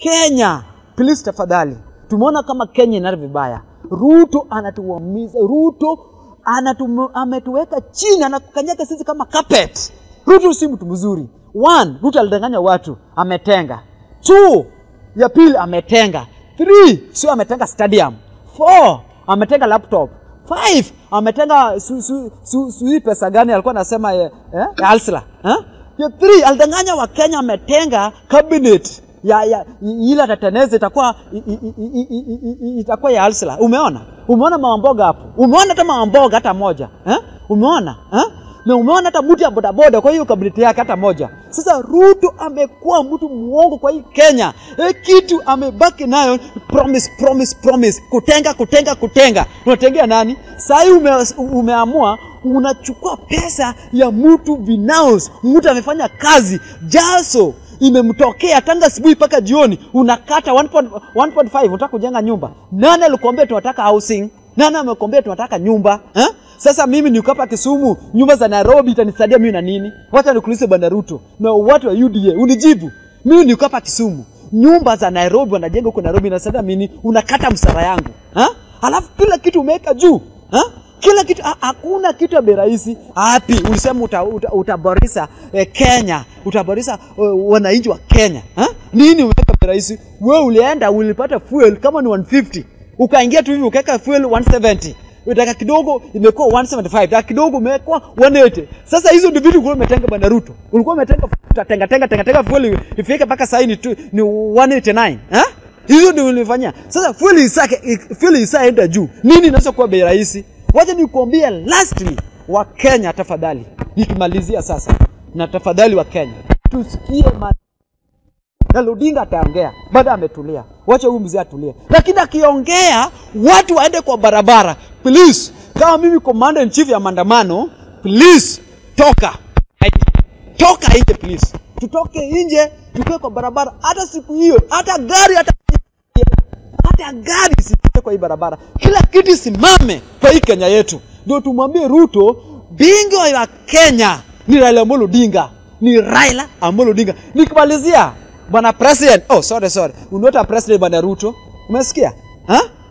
Kenya, please tafadhali, tumeona kama Kenya inari vibaya. Ruto anatuumiza, Ruto anatu, ametuweka chini, anakanyaga sisi kama carpet. Ruto si mtu mzuri. One, Ruto alidanganya watu, ametenga. Two, ya pili ametenga. Three, sio ametenga stadium. Four, ametenga laptop. Five, ametenga su, su, su, su, hii pesa gani alikuwa anasema eh, eh, ya Alsla eh? Ya three, alidanganya wa Kenya ametenga cabinet ya, ya i- ile atateneza itakuwa i- i- i- i- i- i- i- itakuwa ya Alsla. Umeona? Umeona mamboga hapo? Umeona hata mamboga hata moja eh? Umeona eh? na umeona hata mtu ya bodaboda kwa hiyo kabineti yake hata moja. Sasa Ruto amekuwa mtu muongo kwa hii Kenya. E, kitu amebaki nayo promise, promise, promise, kutenga, kutenga, kutenga. Unatengea nani? Sahii ume, umeamua unachukua pesa ya mtu binafsi, mtu amefanya kazi jaso imemtokea tanga asubuhi mpaka jioni, unakata 1.5 unataka kujenga nyumba. Nani alikuambia tunataka housing? Nani amekwambia tunataka nyumba eh? Sasa mimi niko hapa Kisumu, nyumba za Nairobi itanisaidia mimi na nini? Wacha nikuulize Bwana Ruto na watu wa UDA, unijibu. Mimi niko hapa Kisumu, nyumba za Nairobi wanajenga huko Nairobi, inasaidia mimi, unakata msara yangu ha? Alafu kila kitu umeweka juu ha? kila kitu ha- hakuna kitu ya bei rahisi hapi ulisema uta, uta, utaboresha eh, Kenya utaboresha uh, wananchi wa Kenya ha? nini umeweka bei rahisi wewe ulienda ulipata fuel kama ni 150 ukaingia tu hivi ukaweka fuel 170 dakika kidogo imekuwa 175 dakika kidogo imekuwa 180 sasa hizo ndio vitu ulikuwa umetenga bwana Ruto ulikuwa umetenga utatenga tenga tenga tenga fuel ifike mpaka sasa ni, tu- ni 189 ha? hizo ndio ulifanyia sasa fuel isake fuel isaenda juu nini inaweza kuwa bei rahisi wacha nikuambie lastly wa Kenya tafadhali nikimalizia sasa na tafadhali wa Kenya tusikie ma na Odinga ataongea baada ametulia, wacha huyu mzee atulie, lakini akiongea watu waende kwa barabara. Please, kama mimi commander in chief ya maandamano, please toka nje, toka nje please, tutoke nje, tukae kwa barabara. Hata siku hiyo, hata gari hata hata gari isipite kwa hii barabara, kila kitu simame kwa hii Kenya yetu, ndio tumwambie Ruto, bingwa ya Kenya ni Raila Amolo Odinga, ni Raila Amolo Odinga. Nikimalizia bwana president, oh sorry sorry, unaota president bwana Ruto, umesikia ha?